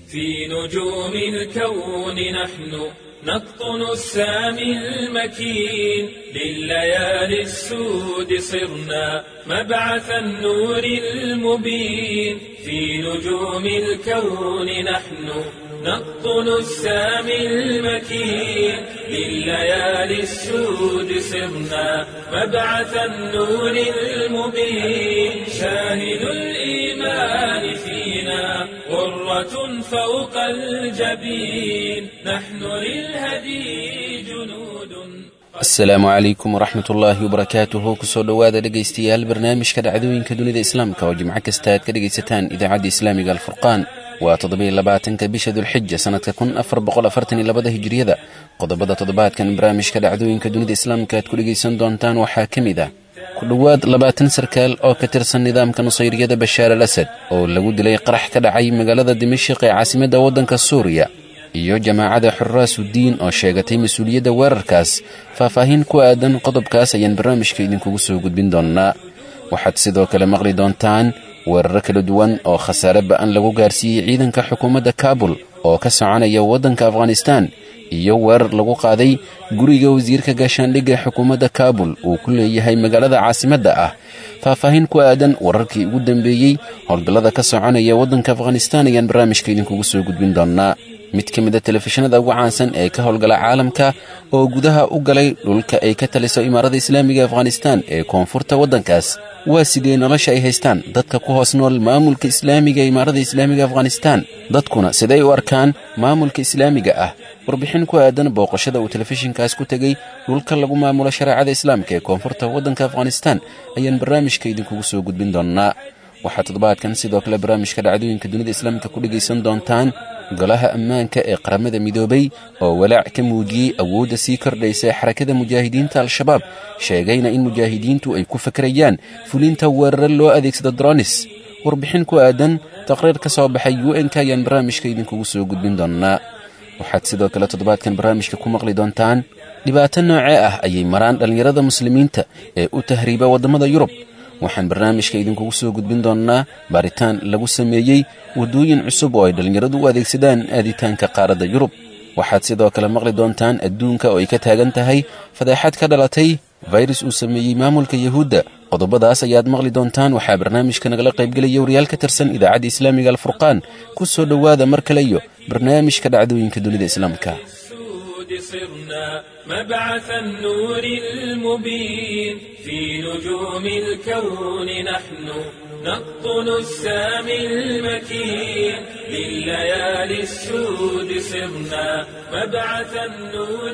في نجوم الكون نحن نقطن السامي المكين لليالي السود صرنا مبعث النور المبين في نجوم الكون نحن نقطن السامي المكين لليالي السود صرنا مبعث النور المبين شاهد الإيمان فينا غرة فوق الجبين نحن للهدي جنود asalaamu calaykum waraxmat ullaahi wabarakaatuhu kusoo dhowaada dhegaystayaal barnaamijka dhacdooyinka dunida islaamka oo jimco kasta aad ka dhegaysataan idaacadda islaamiga alfurqaan waa toddobiyo labaatanka bisha dulxija sannadka kun afar boqol afartan iyo labada hijiriyada qodobada toddobaadkan barnaamijka dhacdooyinka dunida islaamka aad ku dhegaysan doontaan waxaa ka mid ah ku dhowaad labaatan sarkaal oo ka tirsan nidaamka nusayriyada bashaar al asad oo lagu dilay qarax ka dhacay magaalada dimashiq ee caasimadda waddanka suuriya iyo jamaacada xuraasuddiin oo sheegatay mas-uuliyadda weerarkaas faahfaahin ku aadan qodobkaas ayaan barnaamijka idinkugu soo gudbin doonnaa waxaad sidoo kale maqli doontaan weeraro kala duwan oo khasaare ba'an lagu gaarsiiyey ciidanka xukuumadda kaabul oo ka soconaya waddanka afghanistaan iyo weerar lagu qaaday guriga wasiirka gaashaandhigga ee xukuumadda kaabul uu ku leeyahay magaalada caasimadda ah faahfaahin ku aadan wararkii ugu dambeeyey howlgallada ka soconaya waddanka afghanistaan ayaan barnaamijka idinkugu soo gudbin doonnaa mid ka mida telefishinada ugu caansan ee ka howlgala caalamka oo gudaha u galay dhulka ay ka taliso imaarada islaamiga afghanistaan ee koonfurta waddankaas waa sidee nolosha ay haystaan dadka ku hoos nool maamulka islaamiga ee imaarada islaamiga afghanistaan dadkuna siday u arkaan maamulka islaamiga ah warbixin ku aadan booqashada uu telefishinkaas ku tegey dhulka lagu maamulo shareecada islaamka ee koonfurta waddanka afghanistaan ayaan barnaamijka idinkugu soo gudbin doonnaa waxaa toddobaadkan sidoo kale barnaamijka dhacdooyinka dunida islaamka ku dhegaysan doontaan golaha ammaanka ee qaramada midoobay oo walaac ka muujiyey awoodda sii kordhaysa ee xarakada mujaahidiinta al-shabaab sheegayna in mujaahidiintu ay ku fakarayaan fulinta weeraro loo adeegsado dronis warbixin ku aadan taqriir ka soo baxay u n k ayaan barnaamijka idinkugu soo gudbin doonnaa waxaad sidoo kale toddobaadkan barnaamijka ku maqli doontaan dhibaato noocee ah ayay maraan dhallinyarada muslimiinta ee u tahriiba waddamada yurub waxaan barnaamijka idinkugu soo gudbin doonnaa baaritaan lagu sameeyey waddooyin cusub oo ay dhallinyaradu u adeegsadaan aaditaanka qaaradda yurub waxaad sidoo kale maqli doontaan adduunka oo ay ka taagan tahay fadeexad ka dhalatay fayrus uu sameeyey maamulka yahuudda qodobadaas ayaad maqli doontaan waxaa barnaamijka nagala qaybgelaya wariyaal ka tirsan idaacadda islaamiga alfurqaan ku soo dhowaada mar kale iyo barnaamijka dhacdooyinka dunida islaamka صرنا مبعث النور المبين في نجوم الكون نحن نقطن السامي المكين لليالي السود صرنا مبعث النور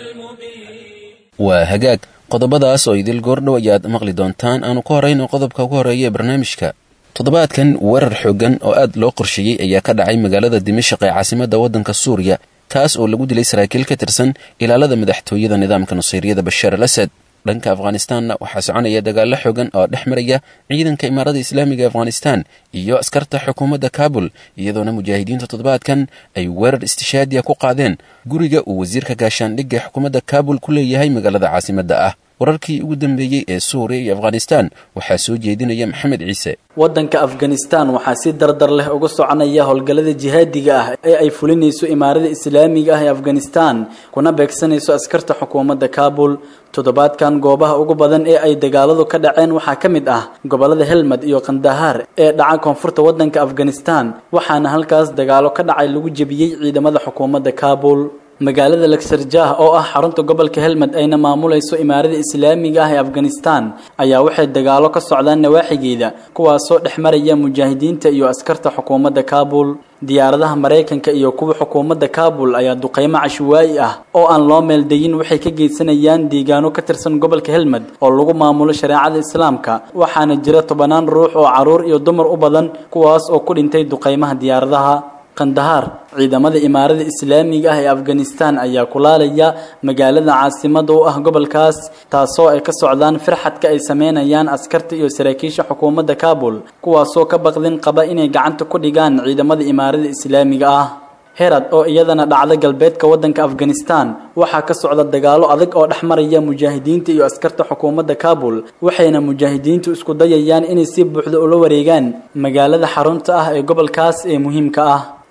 المبين waa hagaag qodobadaas oo idil goordhow ayaad maqli doontaan aanu ka horayno qodobka ugu horreeya ee barnaamijka toddobaadkan weerar xooggan oo aad loo qorsheeyey ayaa ka dhacay magaalada dimashaq ee caasimadda waddanka suuriya taas oo lagu dilay saraakiil ka tirsan ilaalada madaxtooyada nidaamka nusayriyada bashaar al asad dhanka afghanistaanna waxaa soconaya dagaallo xoogan oo dhex maraya ciidanka imaarada islaamiga afghanistaan iyo askarta xukuumadda kaabul iyadoona mujaahidiinta toddobaadkan ay weerar istishaadiya ku qaadeen guriga uu wasiirka gaashaandhigga xukuumadda kaabul ku leeyahay magaalada caasimadda ah wararkii ugu dambeeyey ee suuriya iyo afghanistaan waxaa soo jeedinaya maxamed ciise waddanka afghanistan waxaa si dardar leh uga soconaya howlgallada jihaadiga ah ee ay fulinayso imaarada islaamiga ah ee afghanistan kuna beegsanayso askarta xukuumadda kaabul toddobaadkan goobaha ugu badan ee ay dagaaladu ka dhaceen waxaa ka mid ah gobollada helmad iyo kandahaar ee dhaca koonfurta waddanka afghanistan waxaana halkaas dagaalo ka dhacay lagu jebiyey ciidamada xukuumadda kaabul magaalada lagsarjah oo ah xarunta gobolka helmad ayna maamulayso imaarada islaamiga ah ee afghanistan ayaa waxay dagaalo ka socdaan nawaaxigeeda kuwaasoo dhex maraya mujaahidiinta iyo askarta xukuumadda kaabul diyaaradaha maraykanka iyo kuwa xukuumadda kaabul ayaa duqeymo cashwaa'i ah oo aan loo meeldayin waxay ka geysanayaan deegaano ka tirsan gobolka helmad oo lagu maamulo shareecada islaamka waxaana jira tobanaan ruux oo caruur iyo dumar u badan kuwaas oo ku dhintay duqeymaha diyaaradaha kandahaar ciidamada imaarada islaamiga ah ee afghanistan ayaa kulaalaya magaalada caasimada u ah gobolkaas taasoo ay ka socdaan firxadka ay sameynayaan askarta iyo saraakiisha xukuumadda kaabul kuwaasoo ka baqdin qaba inay gacanta ku dhigaan ciidamada imaarada islaamiga ah herad oo iyadana dhacda galbeedka waddanka afghanistan waxaa ka socda dagaalo adag oo dhex maraya mujaahidiinta iyo askarta xukuumadda kaabul waxayna mujaahidiintu isku dayayaan inay si buuxda ula wareegaan magaalada xarunta ah ee gobolkaas ee muhiimka ah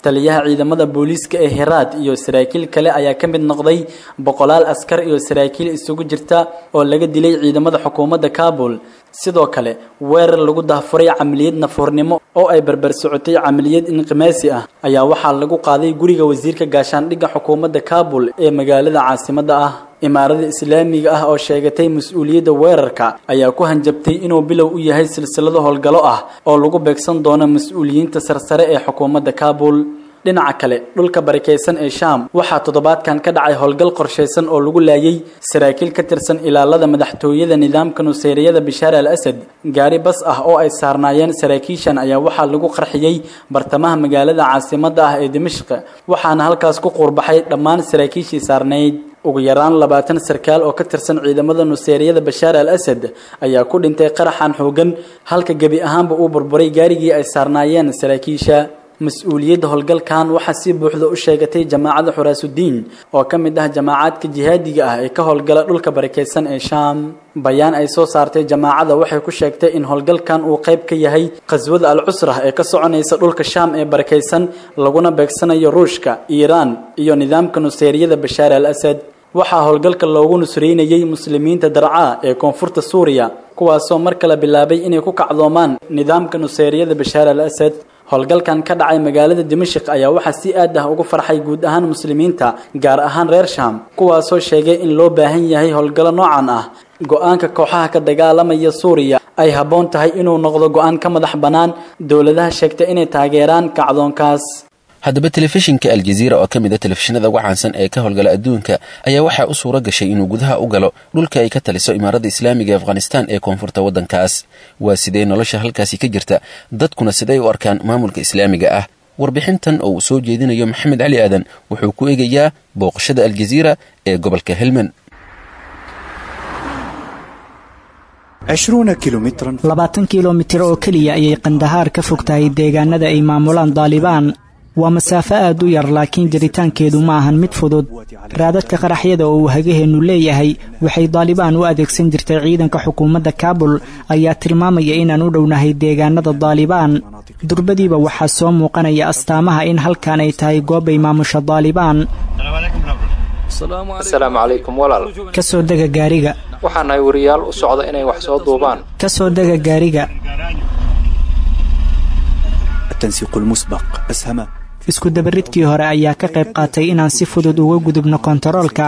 taliyaha ciidamada booliiska ee heraad iyo saraakiil kale ayaa ka mid noqday boqolaal askar iyo saraakiil isugu jirta oo laga dilay ciidamada xukuumadda kaabul sidoo kale weerar lagu dahfuray camaliyad nafuurnimo oo ay barbar socotay camaliyad inqimaasi ah ayaa waxaa lagu qaaday guriga wasiirka gaashaandhigga xukuumadda kaabul ee magaalada caasimadda ah imaarada islaamiga ah oo sheegatay mas-uuliyadda weerarka ayaa ku hanjabtay inuu bilow u yahay silsilado howlgallo ah oo lagu beegsan doono mas-uuliyiinta sarsare ee xukuumadda kaabul dhinaca kale dhulka barakaysan ee shaam waxaa toddobaadkan ka dhacay howlgal qorshaysan oo lagu laayay saraakiil ka tirsan ilaalada madaxtooyada nidaamka nuseyriyada bishaar al asad gaari bas ah oo ay saarnaayeen saraakiishan ayaa waxaa lagu qarxiyey bartamaha magaalada caasimadda ah ee dimashq waxaana halkaas ku quurbaxay dhammaan saraakiishii saarnayd ugu yaraan labaatan sarkaal oo ka tirsan ciidamada nuseeriyada bashaar al asad ayaa ku dhintay qaraxan xoogan halka gebi ahaanba uu burburay gaarigii ay saarnaayeen saraakiisha mas-uuliyadda howlgalkan waxaa si buuxda u sheegatay jamaacada xuraasudiin oo ka mid ah jamaacaadka jihaadiga ah ee ka howlgala dhulka barakaysan ee shaam bayaan ay soo saartay jamaacada waxay ku sheegtay in howlgalkan uu qayb ka yahay qaswada al cusra ee ka soconaysa dhulka shaam ee barakaysan laguna beegsanayo ruushka iiraan iyo nidaamka nuseeriyada bashaar al asad waxaa howlgalka loogu nusraynayey muslimiinta darcaa ee koonfurta suuriya kuwaasoo mar kale bilaabay inay ku kacdoomaan nidaamka nuseeriyada bashaar al asad howlgalkan ka dhacay magaalada dimashik ayaa waxaa si aad ah ugu farxay guud ahaan muslimiinta gaar ahaan reer shaam kuwaasoo sheegay in loo baahan yahay howlgallo noocan ah go-aanka kooxaha ka dagaalamaya suuriya ay habboon tahay inuu noqdo go-aan ka madax bannaan dowladaha sheegta inay taageeraan kacdoonkaas haddaba telefishinka aljaziira oo ka mid a telefishinada uga caansan ee ka howlgala adduunka ayaa waxaa u suura gashay inuu gudaha u galo dhulka ay ka taliso imaaradda islaamiga ee afghanistan ee koonfurta waddankaas waa sidee nolosha halkaasi ka jirta dadkuna siday u arkaan maamulka islaamiga ah warbixintan oo uu soo jeedinayo maxamed cali aadan wuxuu ku eegayaa booqashada aljaziira ee gobolka helmand labaatan kilomitir oo keliya ayay kandahaar ka fog tahay deegaanada ay maamulaan daalibaan waa masaafo aad u yar laakiin jiritaankeedu ma ahan mid fudud raadadka qaraxyada oo uu hagaheennu leeyahay waxay daalibaan u adeegsan jirtay ciidanka xukuumadda kaabul ayaa tilmaamaya inaan u dhownahay deegaanada daalibaan durbadiiba waxaa soo muuqanaya astaamaha in halkan ay tahay goob ay maamusha daalibaan asalaamu calaykum walaal ka soo dega gaariga waxaa nahay wariyaal u socda inay wax soo duubaan ka soo dega gaariga isku dabaridkii hore ayaa ka qayb qaatay inaan si fudud uga gudubno kontaroolka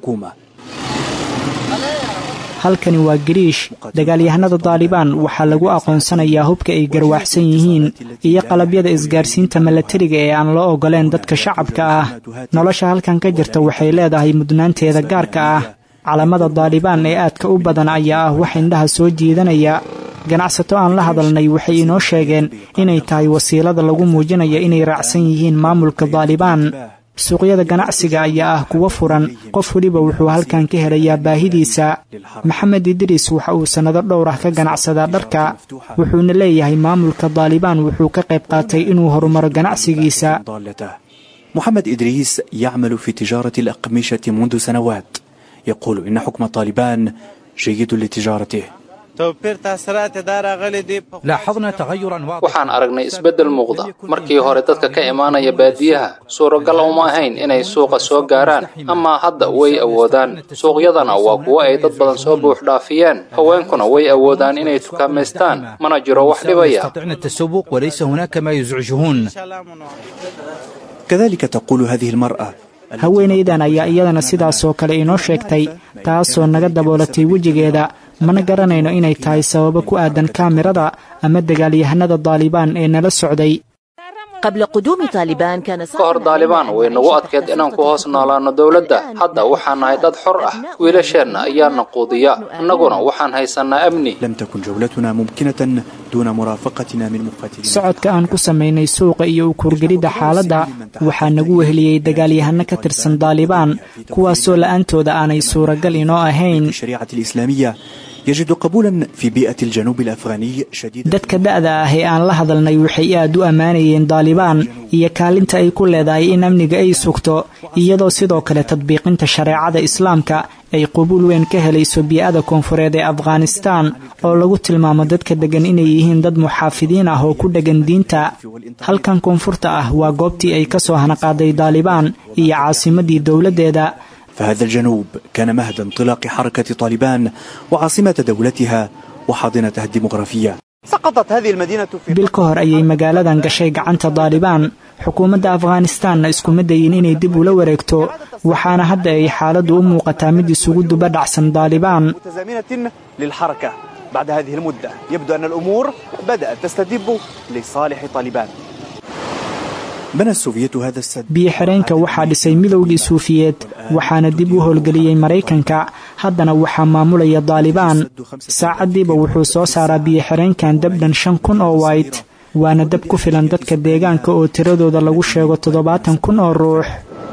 halkani waa gariish dagaalyahanada daalibaan waxaa lagu aqoonsanayaa hubka ay garwaaxsan yihiin iyo qalabyada isgaarsiinta milatariga ee aan loo ogoleen dadka shacabka ah nolosha halkan ka jirta waxay leedahay mudnaanteeda gaarka ah calamada daalibaan ee aadka u badan ayaa ah wax indhaha soo jiidanaya ganacsato aan la hadalnay waxay inoo sheegeen inay tahay wasiilada lagu muujinaya inay raacsan yihiin maamulka daalibaan suuqyada ganacsiga ayaa ah kuwo furan qof weliba wuxuu halkan ka helayaa baahidiisa maxamed idriis waxa uu sannado dhowr ah ka ganacsadaa dharka wuxuuna leeyahay maamulka daalibaan wuxuu ka qayb qaatay inuu horumaro ganacsigiisa محمد إدريس يعمل في تجارة الأقمشة منذ سنوات يقول إن حكم طالبان جيد لتجارته waxaan aragnay isbeddel muuqda markii hore dadka ka imaanaya baadiyaha suuragal uma ahayn inay suuqa soo gaaraan ama hadda way awoodaan suuqyadana waa kuwo ay dad badan soo buux dhaafiyeen haweenkuna way awoodaan inay tukaamaystaan mana jiro wax dhibaya كذلك تقول هذه المرأة haweenaydan ayaa iyadana sidaasoo kale inoo sheegtay taasoo naga daboolatay wejigeeda mana garanayno inay tahay sababo ku aadan kaamirada ama dagaalyahanada daalibaan ee nala socday ka hor daalibaan way nagu adkeed inaan ku hoos noolaanno dowladda hadda waxaan nahay dad xor ah wiilasheenna ayaana quudiya annaguna waxaan haysannaa amni لم تكن جولتنا ممكنة دون مرافقتنا من مقاتلين socodka aan ku samaynay suuqa iyo u kurgelidda xaaladda waxaa nagu weheliyey dagaalyahano ka tirsan daalibaan kuwaasoo la'aantooda aanay suuragal inoo ahayn الشريعة الإسلامية يجد قبولا في بيئة الجنوب الأفغاني شديد dadka da'da ah ee aan la hadalnay waxay aad u ammaanayeen daalibaan iyo kaalinta ay ku leedahay in amniga ay sugto iyadoo sidoo kale tadbiiqinta shareecada islaamka ay qubuul weyn ka helayso bii'ada koonfureed ee afghanistaan oo lagu tilmaamo dadka deggan inay yihiin dad muxaafidiin ah oo ku dheggan diinta halkan koonfurta ah waa goobtii ay ka soo hanaqaaday daalibaan iyo caasimadii dowladdeeda فهذا الجنوب كان مهد انطلاق حركة طالبان وعاصمة دولتها وحاضنتها الديمغرافية سقطت هذه المدينة في bil ka hor ayay magaaladan gashay gacanta daalibaan xukuumadda afghanistaanna iskuma dayin inay dib ula wareegto waxaana hadda ay xaaladdu u muuqataa mid isugu duba dhacsan daalibaan متزامنة للحركة بعد هذه المدة يبدو أن الأمور بدأت تستتب لصالح طالبان بنى السوفيت هذا السد biyo-xireenka waxaa dhisay midowgii suufiyeed waxaana dib u howlgeliyey maraykanka haddana waxaa maamulaya daalibaan saacaddiiba wuxuu soo saaraa biyo-xireenkan dabdhan shan kun oo wayt waana dab ku filan dadka deegaanka oo tiradooda lagu sheego toddobaatan kun oo ruux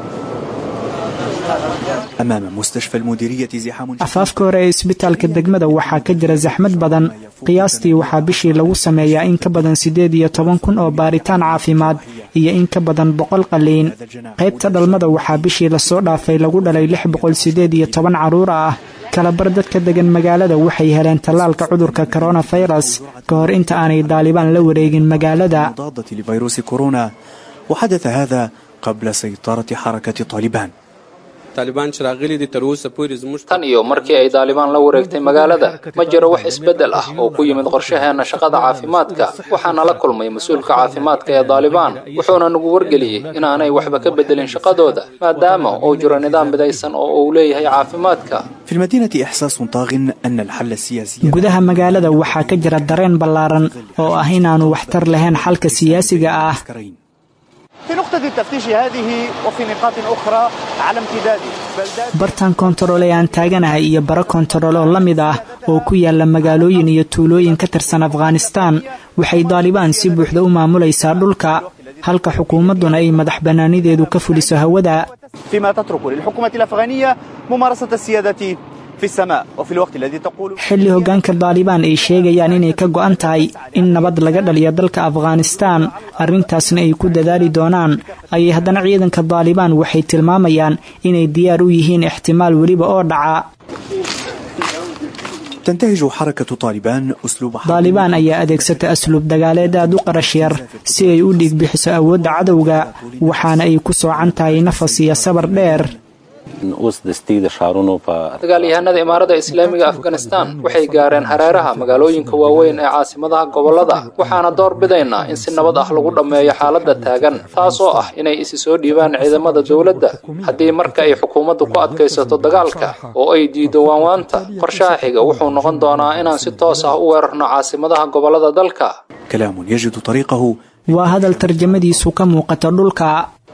أمام مستشفى المديرية زحام afaafka hore ee isbitaalka degmada waxaa ka jira saxmad badan qiyaastii waxaa bishii lagu sameeyaa in ka badan siddeed iyo toban kun oo baaritaan caafimaad iyo in ka badan boqol qaliin qaybta dhalmada waxaa bishii lasoo dhaafay lagu dhalay lix boqol siddeed iyo toban carruur ah kalabar dadka degan magaalada waxay heleen tallaalka cudurka koronafirus ka hor inta aanay daalibaan la wareegin magaalada مضادة لفيروس كورونا وحدث هذا قبل سيطرة حركة طالبان طالبان چې راغلي دي تر اوسه پورې زموږ tan iyo markii ay daalibaan la wareegtay magaalada ma jiro wax isbeddel ah oo ku yimid qorshaheena shaqada caafimaadka waxaana la kulmay mas-uulka caafimaadka ee daalibaan wuxuuna nagu wargeliyey inaanay waxba ka beddelin shaqadooda maadaama uu jiro nidaam midaysan oo uu leeyahay caafimaadka في المدينة إحساس طاغ أن الحل السياسي gudaha magaalada waxaa ka jira dareen ballaaran oo ah inaanu waxtar lahayn xalka siyaasiga ah عسكرين. في نقطة التفتيش هذه وفي نقاط أخرى على امتداد بلدات bartan koontarool ee aan taaganahay iyo baro koontarool oo la mid ah oo ku yaala magaalooyin iyo tuulooyin ka tirsan afghanistaan waxay daalibaan si buuxda u maamulaysaa dhulka halka xukuumadduna ay madax bannaanideedu ka fuliso hawada فيما تترك للحكومة الأفغانية ممارسة السيادة في السماء وفي الوقت الذي تقول xilli hoggaanka daalibaan ay sheegayaan inay ka go'an tahay in nabad laga dhaliyo dalka afghanistaan arrintaasna ay ku dadaali doonaan ayay haddana ciidanka daalibaan waxay tilmaamayaan inay diyaar u yihiin ixtimaal weliba oo dhaca تنتهج حركة طالبان أسلوب حرب daalibaan ayaa adeegsata asluub dagaaleed aad u qarash yar si ay u dhiig bixiso awoodda cadowga waxaana ay ku soocan tahay nafas iyo sabar dheer اوس دستي د شهرونو په dagaalyahanada imaarada islaamiga afghanistan waxay gaareen hareeraha magaalooyinka waaweyn ee caasimadaha gobollada waxaana door bidaynaa in si nabad ah lagu dhammeeyo xaaladda taagan taasoo ah inay isi soo dhiibaan ciidamada dowladda haddii marka ay xukuumaddu ku adkaysato dagaalka oo ay diido waanwaanta qorshaha xiga wuxuu noqon doonaa inaan si toos ah u weerarno caasimadaha gobollada dalka كلام يجد طريقه waa hadal tarjamadiisu ka muuqata dhulka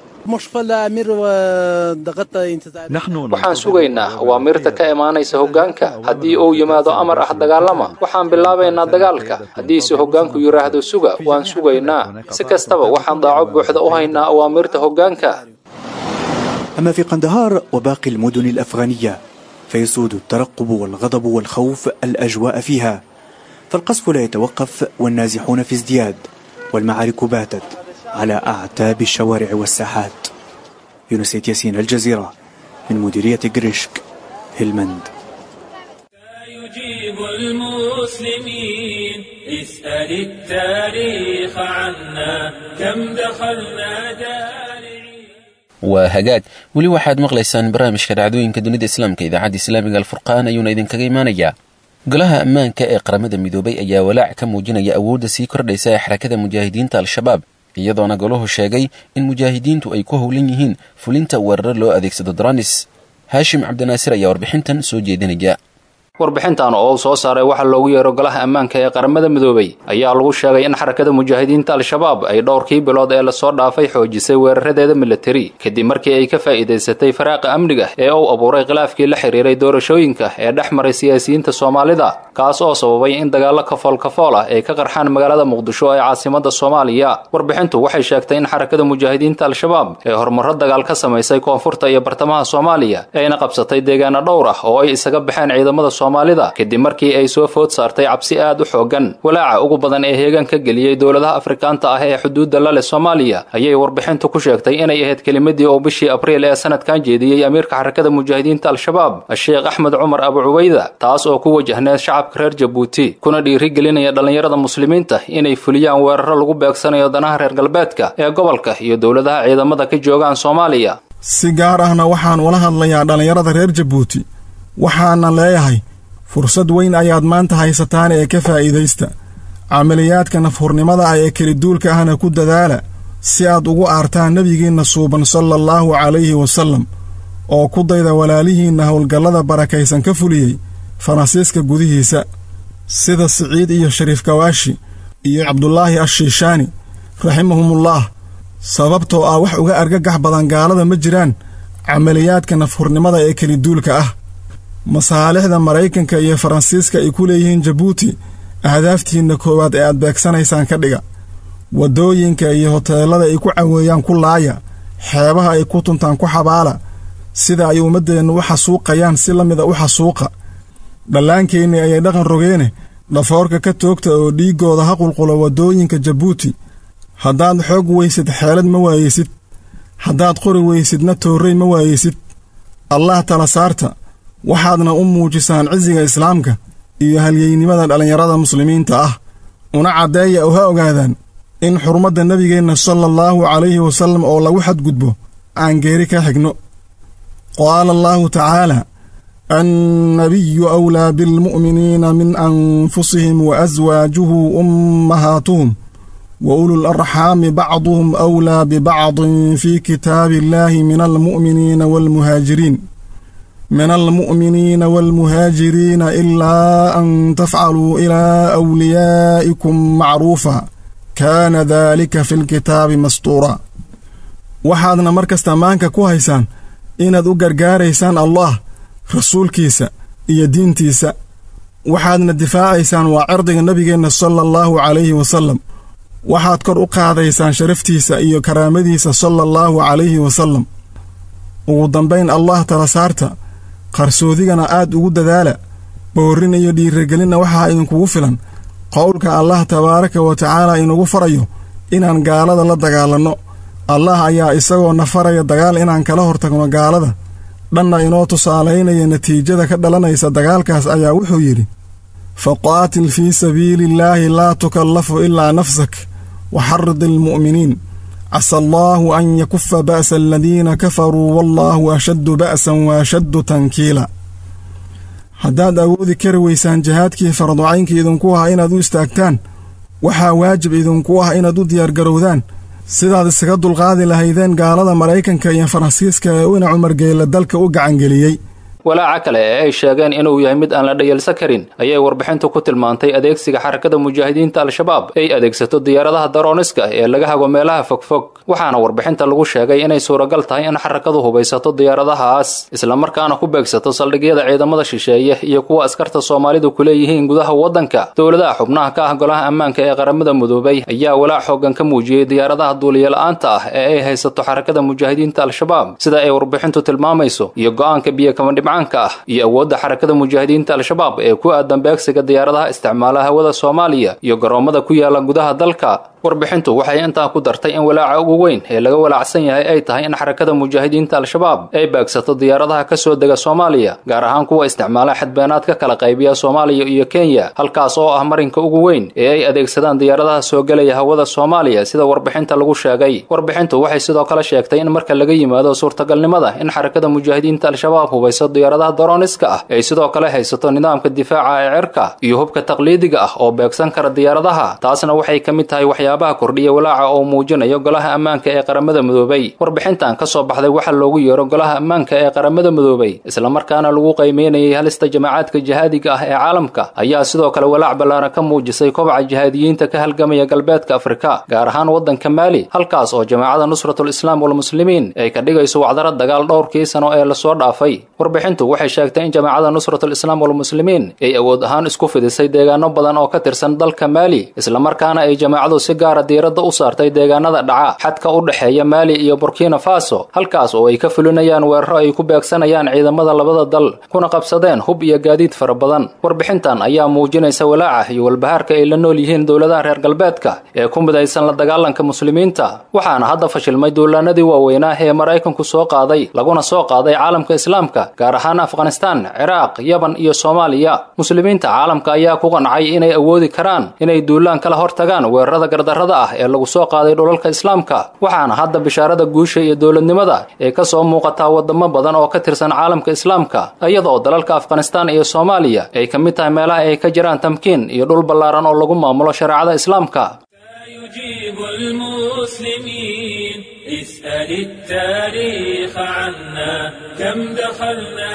waxaan sugaynaa awaamiirta ka imaanaysa hoggaanka haddii uu yimaado amar ah dagaalama waxaan bilaabaynaa dagaalka haddiise hoggaanku yidhaahdo suga waan sugaynaa si kastaba waxaan daaco buuxda u haynaa awaamiirta hoggaanka أما في قندهار وباقي المدن الأفغانية فيسود الترقب والغضب والخوف الأجواء فيها فالقصف لا يتوقف والنازحون في ازدياد والمعارك باتت على أعتاب الشوارع والساحات يونسيت ياسين الجزيرة من مديرية جريشك هلمند يجيب المسلمين اسأل التاريخ عنا كم دخلنا دارعين waa hagaag weli waxaad maqlaysaan barnaamijka dhacdooyinka dunida islaamka idaacadda islaamiga alfurqaan ayuuna idinkaga imaanayaa golaha ammaanka ee qaramada midoobay ayaa walaac ka muujinaya awoodda sii kordhaysa ee xarakada mujaahidiinta al-shabaab iyadoona golahu sheegay in mujaahidiintu ay ku howlan yihiin fulinta weerar loo adeegsado dronis haashim cabdinaasir ayaa warbixintan soo jeedinaya warbixintan oo uu soo saaray waxaa loogu yeero golaha ammaanka ee qaramada midoobay ayaa lagu sheegay in xarakada mujaahidiinta al-shabaab ay dhowrkii bilood ee lasoo dhaafay xoojisay weeraradeeda militari kadib markii ay ka faa'iidaysatay faraaqa amniga ee uu abuuray khilaafkii la xiriiray doorashooyinka ee dhex maray siyaasiyiinta soomaalida kaas oo sababay in dagaallo kafool kafool ah ay ka qarxaan magaalada muqdisho ee caasimada soomaaliya warbixintu waxay sheegtay in xarakada mujaahidiinta al-shabaab ee horumaro dagaal ka samaysay koonfurta iyo bartamaha soomaaliya ayna qabsatay deegaano dhowr ah oo ay isaga baxeen ciidamada soomaalida kadib markii ay soo food saartay cabsi aad u xoogan walaaca ugu badan ee heegan ka geliyey dowladaha afrikaanta ah ee xuduudda la leh soomaaliya ayay warbixintu ku sheegtay inay ahayd kelimadii oo bishii abriil ee sanadkan jeediyey amiirka xarakada mujaahidiinta al-shabaab sheekh axmed cumar abu cubayda taas oo ku wajahneed shacabka reer jabuuti kuna dhiirigelinaya dhallinyarada muslimiinta inay fuliyaan weeraro lagu beegsanayo danaha reer galbeedka ee gobolka iyo dowladaha ciidamada ka joogaan soomaaliya si gaar ahna waxaan ula hadlayaa dhallinyarada reer jabuuti waxaana leeyahay fursad weyn ayaad maanta haysataan ee ka faa'iidaysta camaliyaadka nafhurnimada ah ee keliduulka ahna ku dadaala si aad ugu aartaan nebigiinna suuban sala allaahu calayhi wasallam oo ku dayda walaalihiinna howlgallada barakaysan ka fuliyey faransiiska gudihiisa sida siciid iyo shariif kawaashi iyo cabdulaahi ashiishaani raximahumullaah sababtoo ah wax uga argagax badan gaalada ma jiraan camaliyaadka nafhurnimada ee keliduulka ah masaalixda maraykanka iyo faransiiska ay ku leeyihiin jabuuti ahdaaftiinna koowaad ee aad beegsanaysaan ka dhiga waddooyinka iyo hoteellada ay ku caweeyaan ku laaya xeebaha ay ku tuntaan ku xabaala sida ay ummaddeennu u xasuuqayaan si la mida u xasuuqa dhallaankeenni ayay dhaqan rogeene dhafoorka ka toogta oo dhiiggooda ha qulqulo waddooyinka jabuuti haddaad xoog weysid xeelad ma waayeysid haddaad qori weysidna toorrey ma waayeysid allah tala saarta waxaadna u muujisaan cisiga islaamka iyo halyeynimada dhallinyarada muslimiinta ah una caddeeya oo ha ogaadaan in xurmadda nebigeenna sala allaahu calayhi wasallam oo lagu xadgudbo aan geeri ka xigno qaala allaahu tacaala annabiyu awlaa bilmu'miniina min anfusihim wa aswaajuhu ummahaatuhum wa ulul arxaami bacduhum awlaa bibacdin fii kitaabi illaahi min almu'miniina waalmuhaajiriin min almu'miniina waalmuhaajiriina ilaa an tafcaluu ilaa awliyaa'ikum macruufa kaana daalika fi lkitaabi mastuura waxaadna mar kasta maanka ku haysaan inaad u gargaaraysaan allah rasuulkiisa iyo diintiisa waxaadna difaacaysaan waa cirdiga nebigeenna sala allaahu calayhi wasallam waxaad kor u qaadaysaan sharaftiisa iyo karaamadiisa sala allaahu calayhi wasallam ugu dambayn allah tala saarta qarsoodigana aad ugu dadaala boorrin iyo dhiiragelinna waxaa idinkugu filan qowlka allah tabaaraka wa tacaala inugu farayo inaan gaalada la dagaalanno allah ayaa isagoo na faraya dagaal inaan kala hortagno gaalada dhanna inoo tusaalaynaya natiijada ka dhalanaysa dagaalkaas ayaa wuxuu yidhi faqaatil fii sabiiliillaahi laa tukallafu ilaa nafsak waxarid ilmu'miniin casa allaahu an yakufa ba'sa aladiina kafaruu wallaahu ashaddu ba'san wa ashaddu tankiila haddaad awoodi kari weysaan jihaadkii farducaynka idinku ah inaad u istaagtaan waxaa waajib idinku ah inaad u diyaargarowdaan sidaad isaga dulqaadi lahaydeen gaalada maraykanka iyo faransiiska ee ina cumargeella dalka u gacangeliyey walaaca kale ee ay sheegeen inuu yahay mid aan la dhayalsan karin ayay warbixintu ku tilmaantay adeegsiga xarakada mujaahidiinta al-shabaab ay adeegsato diyaaradaha darooniska ee laga hago meelaha fogfog waxaana warbixinta lagu sheegay inay suuragal tahay in xarakadu hubaysato diyaaradahaas islamarkaana ku beegsato saldhigyada ciidamada shisheeye iyo kuwa askarta soomaalidu ku leeyihiin gudaha waddanka dowladaha xubnaha ka ah golaha ammaanka ee qaramada midoobay ayaa walaac xoogan ka muujiyey diyaaradaha duuliyola-aanta ah ee ay haysato xarakada mujaahidiinta al-shabaab sida ay warbixintu tilmaamayso iyo go-aanka biyo kamandhibca ah iyo awoodda xarakada mujaahidiinta al-shabaab ee ku aadan beegsiga diyaaradaha isticmaala hawada soomaaliya iyo garoommada ku yaala gudaha dalka warbixintu waxay intaa ku dartay in walaaca ugu weyn ee laga walaacsan yahay ay tahay in xarakada mujaahidiinta al-shabaab ay beegsato diyaaradaha ka soo dega soomaaliya gaar ahaan kuwa isticmaala xadbeenaad ka kala qaybiya soomaaliya iyo kenya halkaas oo ah marinka ugu weyn ee ay adeegsadaan diyaaradaha soo gelaya hawada soomaaliya sida warbixinta lagu sheegay warbixintu waxay sidoo kale sheegtay in marka laga yimaado suurtagalnimada in xarakada mujaahidiinta al-shabaab hubayso diyaaradaha daroniska ah ay sidoo kale haysato nidaamka difaaca ee cirka iyo hubka taqliidiga ah oo beegsan kara diyaaradaha taasna waxay ka mid tahay waxyaabaha kordhiya walaaca oo muujinayo golaha ammaanka ee qaramada midoobay warbixintan ka soo baxday waxaa loogu yeero golaha ammaanka ee qaramada midoobay islamarkaana lagu qaymeynayay halista jamacaadka jihaadiga ah ee caalamka ayaa sidoo kale walaac ballaaran ka muujisay kobaca jihaadiyiinta ka halgamaya galbeedka afrika gaar ahaan waddanka maali halkaas oo jamaacada nusratul islaam walmuslimiin ay ka dhigayso wacdaro dagaal dhowrkii sano ee lasoo dhaafay warbixintu waxay sheegtay in jamaacada nusratul islaam walmuslimiin ay awood ahaan isku fidisay deegaano badan oo ka tirsan dalka maali islamarkaana ay jamaacadu si gaara diiradda u saartay deegaanada dhaca xadka u dhexeeya maali iyo burkina faso halkaas oo ay ka fulinayaan weeraro ay ku beegsanayaan ciidamada labada dal kuna qabsadeen hub iyo gaadiid fara badan warbixintan ayaa muujinaysa walaaca iyo walbahaarka ay la nool yihiin dowladaha reer galbeedka ee ku midaysan la dagaalanka muslimiinta waxaana hadda fashilmay duulaanadii waaweynaa ee maraykanku soo qaaday laguna soo qaaday caalamka islaamka gaar ahaan afghanistaan ciraaq yaban iyo soomaaliya muslimiinta caalamka ayaa ku qancay inay awoodi karaan inay duulaan kala hortagaan weerarada gardarrada ah ee lagu soo qaaday dhulalka islaamka waxaana hadda bishaarada guusha iyo dowladnimada ee ka soo muuqataa wadamo badan oo ka tirsan caalamka islaamka iyadoo dalalka afghanistaan iyo soomaaliya ay ka mid tahay meelaha ay ka jiraan tamkiin iyo dhul ballaaran oo lagu maamulo shareecada islaamka يجيب المسلمين اسأل التاريخ عنا كم دخلنا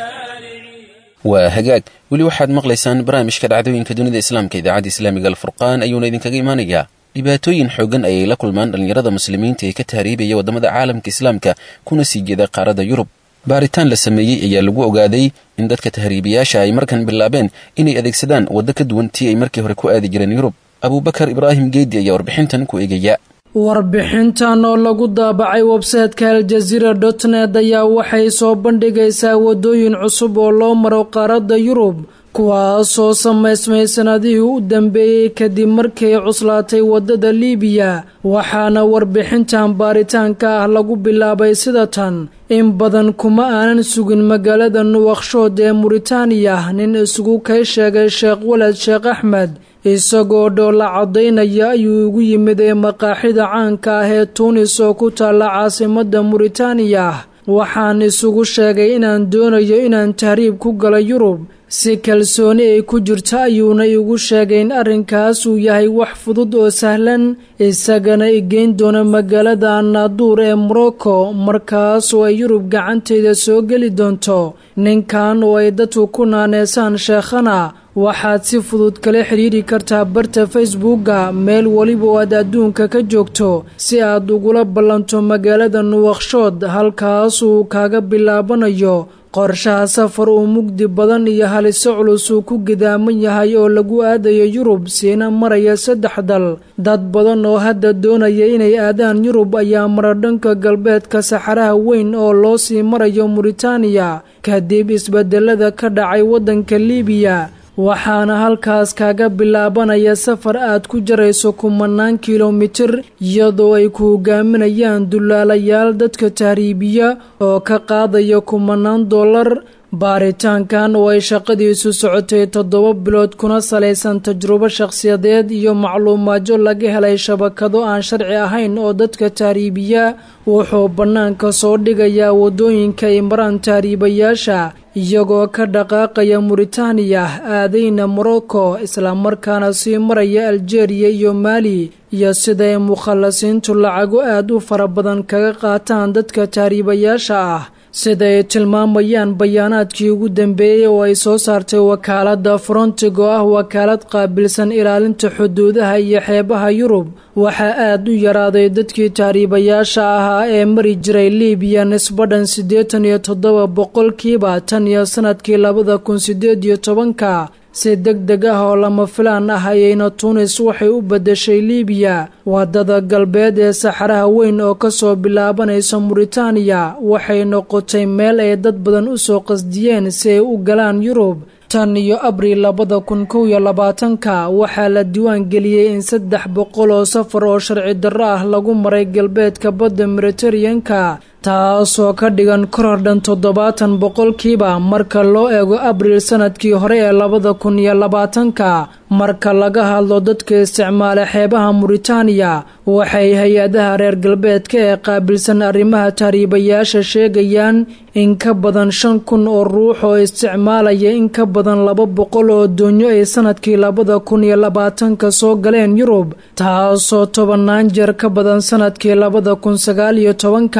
جارعين waa hagaag weli waxaad maqlaysaan barnaamijka dhacdooyinka dunida islaamka idaacadda islaamiga alfurqaan ayuuna idinkaga imaanayaa dhibaatooyin xoogan ayay la kulmaan dhallinyarada muslimiinta ee ka tahriibaya waddamada caalamka islaamka kuna sii jeeda qaaradda yurub baaritaan la sameeyey ayaa lagu ogaaday in dadka tahriibayaasha ay markan bilaabeen inay adeegsadaan waddo ka duwan tii ay markii hore ku aadi jireen yurub abuubakar ibraahim geedi ayaa warbixintan ku eegaya warbixintan oo lagu daabacay websayteka aljaziira dotnet ayaa waxay soo bandhigaysaa waddooyin cusub oo loo maro qaaradda yurub kuwaasoo samaysmay sanadihii u dambeeyey kadib markay cuslaatay waddada liibiya waxaana warbixintan baaritaanka ah lagu bilaabay sida tan in badan kuma aanan sugin magaalada nuwakshood ee muritaaniya nin isugu kay sheegay sheekh walad sheekh axmed isagoo dhoola caddaynaya ayuu igu yimid ee maqaaxida caanka ah ee tuunis oo ku taalla caasimadda muritaaniya waxaan isugu sheegay inaan doonayo inaan tahriib ku gala yurub si kalsooni ay ku jirto ayuuna igu sheegay in arrinkaas uu yahay wax fudud oo sahlan isagana igeyn doona magaalada anaaduur ee morocco markaas oo ay yurub gacanteyda soo geli doonto ninkan oo ay dadku ku naaneysaan sheekhana waxaad si fudud kala xidhiiri kartaa barta facebooka meel weliba oo aad adduunka ka joogto si aad ugula ballanto magaalada nuwakshood halkaas uu kaaga bilaabanayo qorshaha safar uu mugdi badan iyo haliso culus uu ku gidaaman yahay oo lagu aadayo yurub siina maraya saddex dal dad badan oo hadda doonaya inay aadaan yurub ayaa mara dhanka galbeedka saxaraha weyn oo loo sii marayo muritaaniya kadib isbedelada ka dhacay waddanka liibiya waxaana halkaas kaaga bilaabanaya safar aad ku jarayso kumanaan kilomitir iyadoo ay ku hogaaminayaan dullaalayaal dadka tahriibiya oo ka qaadaya kumanaan dollar baaritaankan oo ay shaqadiisu socotay toddoba bilood kuna salaysan tajrubo shakhsiyadeed iyo macluumaadyo laga helay shabakado aan sharci ahayn oo dadka tahriibiya wuxuu bannaanka soo dhigayaa waddooyinka ay maraan tahriibayaasha iyagoo ka dhaqaaqaya muritaaniya aadayna morocco islamarkaana sii maraya aljeeriya iyo maali iyo siday mukhallasiintu lacago aad u fara badan kaga qaataan dadka tahriibayaasha ah siday tilmaamayaan bayaanaadkii ugu dambeeyey oo ay soo saartay wakaaladda frontig oo ah wakaalad qaabilsan ilaalinta xuduudaha iyo xeebaha yurub waxaa aad u yaraaday dadkii tahriibayaasha ahaa ee mari jiray libiya nisbadhan siddeetan iyo toddoba boqolkiiba tan iyo sanadkii labada kun siddeed iyo tobanka si deg deg ah oo lama filaan ah ayayna tuunis waxay u beddeshay liibiya waddada galbeed ee saxaraha weyn oo kasoo bilaabanaysa muritaaniya waxay noqotay meel ay dad badan u soo qasdiyeen si ay u galaan yurub tan iyo abriil labada kun kow iyo labaatanka waxaa la diiwaan geliyey in saddex boqol oo safar oo sharci darro ah lagu maray galbeedka badda mediteraneanka taasoo ka dhigan koror dhan toddobaatan boqolkiiba marka loo eego abriil sanadkii hore ee labada kun iyo labaatanka marka laga hadlo dadka isticmaala xeebaha muritaaniya waxay hay-adaha reer galbeedka ee qaabilsan arrimaha tahriibayaasha sheegayaan in ka badan shan kun oo ruux oo isticmaalaya in ka badan laba boqol oo doonyo ay sanadkii labada kun iyo labaatanka soo galeen yurub taasoo tobannaan jeer ka badan sanadkii labada kun sagaal iyo tobanka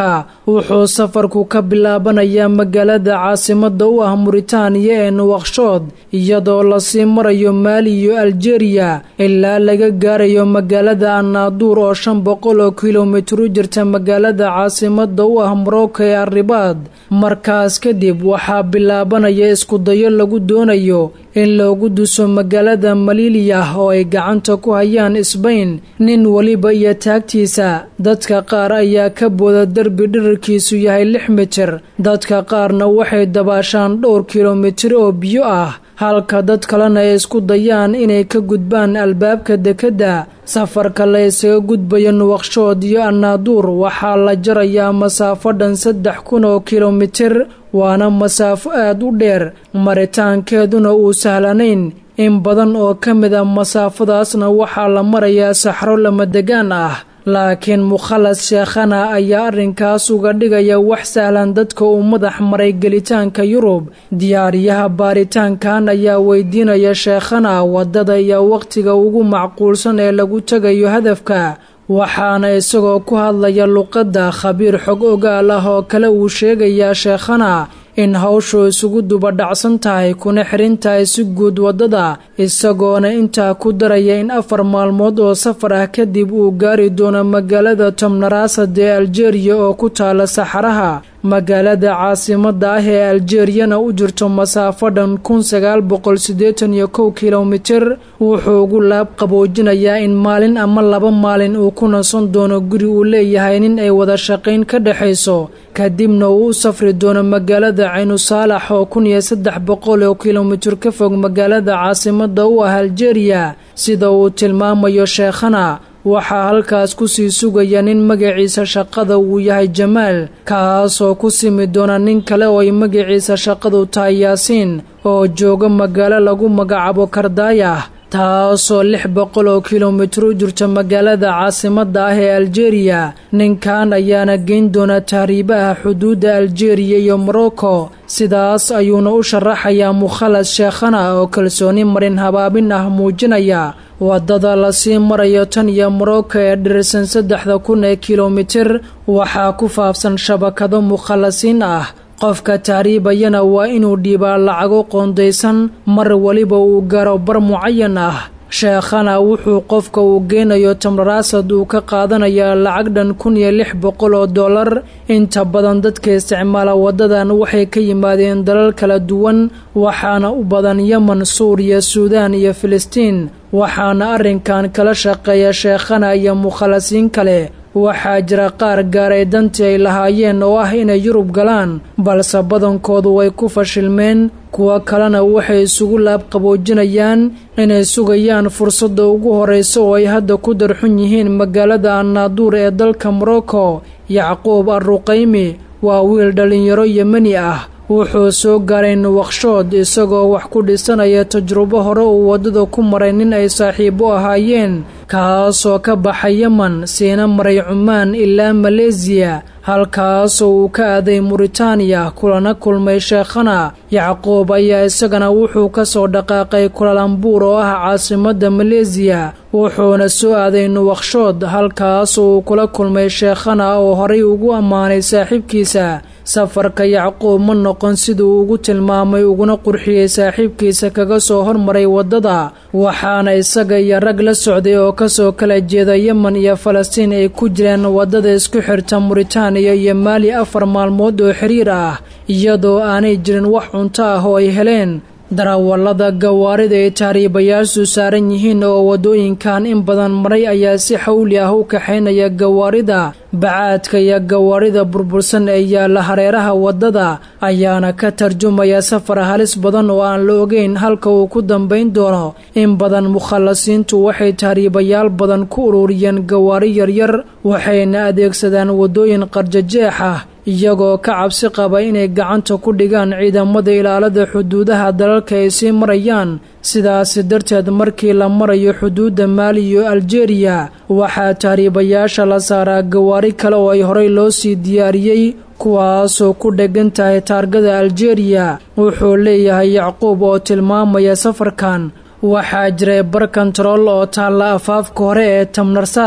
wuxuu safarku ka bilaabanayaa magaalada caasimada u ah muritaaniya ee nuwakshood iyadoo lasii marayo maali iyo aljeriya ilaa laga gaarayo magaalada annaaduur oo shan boqol oo kilomitir u jirta magaalada caasimada u ah morocco ee arribaad markaas kadib waxaa bilaabanaya iskudayo lagu doonayo in loogu duso magaalada maliliyah oo ay gacanta ku hayaan isbayn nin weliba iyo taagtiisa dadka qaar ayaa ka booda derbi dhirarkiisu yahay lix mitir dadka qaarna waxay dabaashaan dhowr kilomitir oo biyo ah halka dad kalena ay isku dayaan inay ka gudbaan albaabka dekedda safarka la isaga gudbayo nuwakshood iyo annaaduur waxaa la jarayaa masaafo dhan saddex kun oo kilomitir waana masaafo aad u dheer maritaankeeduna uu sahlanayn in badan oo ka mid a masaafadaasna waxaa la marayaa saxro lamadegaan ah laakiin mukhalas sheekhana ayaa arrinkaas uga dhigaya wax sahlan dadka uu madax maray gelitaanka yurub diyaariyaha baaritaankan ayaa weydiinaya sheekhana waddada iyo wakhtiga ugu macquulsan ee lagu tegayo hadafka waxaana isagoo ku hadlaya luqadda khabiir xog ogaal ah oo kale uu sheegayaa sheekhana in hawshu isugu dubadhacsan tahay kuna xirin tahay si guud waddada isagoona intaa ku daraya in afar maalmood oo safar ah kadib uu gaari doono magaalada tomnarasad ee aljeriya oo ku taala saxaraha magaalada caasimada ah ee aljeriyana u jirto masaafo dhan kun sagaal boqol siddeetan iyo kow kilomitir wuxuu ugu laab qaboojinayaa in maalin ama laba maalin uu ku nasan doono guri uu leeyahay nin ay wada shaqayn ka dhexayso kadibna uu u safri doono magaalada caynu saalax oo kun iyo saddex boqol oo kilomitir ka fog magaalada caasimada u ah aljeriya sida uu tilmaamayo sheekhana waxaa halkaas kusii sugaya nin magaciisa shaqada uu yahay jamaal kaasoo ku simi doona nin kale oo ay magaciisa shaqadu tahay yaasiin oo jooga magaalo lagu magacaabo kardaayah taasoo lix boqol oo kilomitir u jirta magaalada caasimada ah ee aljeriya ninkan ayaana geyn doona tahriibaha xuduudda aljeriya iyo morocco sidaas ayuuna u sharaxayaa mukhalas sheekhana oo kalsooni marin habaabin ah muujinaya waddada lasii marayo tan iyo morocco ee dhirirsan saddexda kun ee kilomitir waxaa ku faafsan shabakado mukhalasiin ah qofka tahriibayana waa inuu dhiibaa lacago qoondaysan mar weliba uu gaaro bar mucayan ah sheekhana wuxuu qofka uu geynayo tamraraasad uu ka qaadanayaa lacag dhan kun iyo lix boqol oo dollar inta badan dadka isticmaala waddadan waxay ka yimaadeen dalal kala duwan waxaana u badan yemen suuriya suudaan iyo filistiin waxaana arrinkan kala shaqeeya sheekhana iyo mukhalasiin kale waxaa jira qaar gaaray dantii ay lahaayeen oo ah inay yurub galaan balse badankoodu way ku fashilmeen kuwo kalena waxay isugu laab qaboojinayaan inay sugayaan fursadda ugu horraysa oo ay hadda ku darxun yihiin magaalada annaaduur ee dalka morocco yacquub arruqaymi waa wiil dhallinyaro yemeni ah wuxuu soo gaaray nuwakshood isagoo wax ku dhisanaya tajrubo hore uu waddada ku maray nin ay saaxiibo ahaayeen kaasoo ka baxay yemen siina maray cumaan ilaa maleesiya halkaasoo uu ka aaday muritaaniya kulana kulmay sheekhana yacquub ayaa isagana wuxuu ka soo dhaqaaqay kulalambuur oo ah caasimadda maleesiya wuxuuna soo aaday nuwakshood halkaasoo uu kula kulmay sheekhana oo horay ugu ammaanay saaxiibkiisa safarka yacquub ma noqon siduu ugu tilmaamay uguna qurxiyey saaxiibkiisa kaga soo hormaray waddada waxaana isaga iyo rag la socday oo kasoo kala jeeda yemen iyo falastiin ay ku jireen waddada isku xirta muritaaniya iyo maali afar maalmood oo xiriir ah iyadoo aanay jirin wax cunto ah oo ay heleen darawallada gawaarida ay tahriibayaashu saaran yihiin oo waddooyinkan in badan maray ayaa si xawli ah u kaxaynaya gawaarida bacaadka iyo gawaarida burbursan ee yaalla hareeraha waddada ayaana ka tarjumaya safar halis badan oo aan la ogeyn halka uu ku dambayn doono in badan mukhallasiintu waxay tahriibayaal badan ku ururiyeen gawaari yaryar waxayna adeegsadaan waddooyin qarjajeex ah iyagoo ka cabsi qaba inay gacanta ku dhigaan ciidamada ilaalada xuduudaha dalalka ay sii marayaan sidaasi darteed markii la marayo xuduudda maali iyo aljeriya waxaa tahriibayaasha la saaraa gawaari kale oo ay horey loo sii diyaariyey kuwaasoo ku dheggan tahay taargada aljeriya wuxuu leeyahay yacquub oo tilmaamaya safarkan waxaa jiray bar kontarool oo taalla afaafka hore ee tamnarsaad